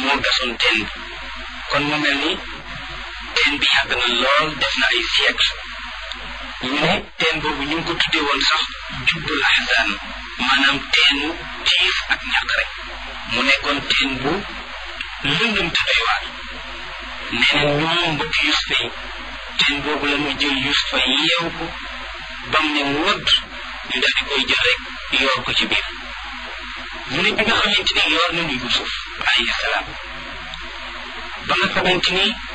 moo gasoon teen bi kon mu mel ni teen bi yàgg na lool def na ay siècle ñu ne teen boobu ñu ngi ko tuddee woon sax jubbul ahzan maanaam teenu tiif ak ñàkk rek mu nekkoon teen bu lëndëm te doy waar nee na ñoom mbokk Yusufa yi teen boobu la ñu jël Yusufa yeew ko bam ne wëdd ñu daal di koy jël rek yoor ko ci biir mu ne bi nga xamante ni yoor nañu Yusuf alayhi salaam ba nga xamante ni